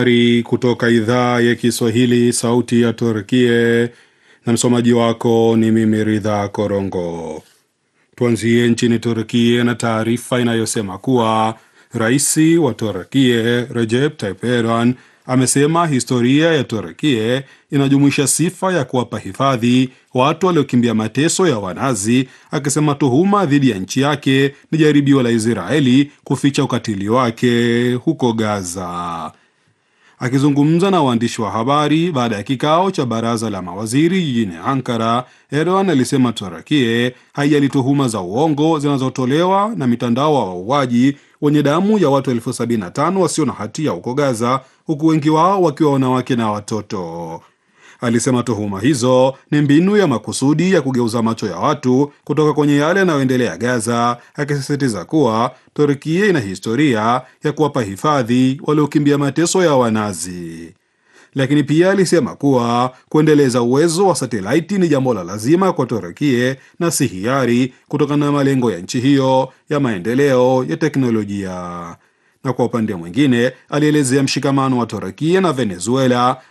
Habari kutoka idhaa ya Kiswahili, sauti ya Turkie, na msomaji wako ni mimi Ridha Korongo. Tuanzie nchini Turkie na taarifa inayosema kuwa rais wa Turkie Recep Tayyip Erdogan amesema historia ya Turkie inajumuisha sifa ya kuwapa hifadhi watu waliokimbia mateso ya Wanazi, akisema tuhuma dhidi ya nchi yake ni jaribio la Israeli kuficha ukatili wake huko Gaza. Akizungumza na waandishi wa habari baada ya kikao cha baraza la mawaziri jijini Ankara, Erdogan alisema Turakie haijali tuhuma za uongo zinazotolewa na mitandao wa wauaji wenye damu ya watu elfu sabini na tano wasio na hatia huko Gaza, huku wengi wao wakiwa wanawake na watoto. Alisema tuhuma hizo ni mbinu ya makusudi ya kugeuza macho ya watu kutoka kwenye yale yanayoendelea Gaza, akisisitiza kuwa Turkia ina historia ya kuwapa hifadhi waliokimbia mateso ya Wanazi. Lakini pia alisema kuwa kuendeleza uwezo wa satelaiti ni jambo la lazima kwa Turkia na si hiari, kutokana na malengo ya nchi hiyo ya maendeleo ya teknolojia na kwa upande mwingine alielezea mshikamano wa Turkia na Venezuela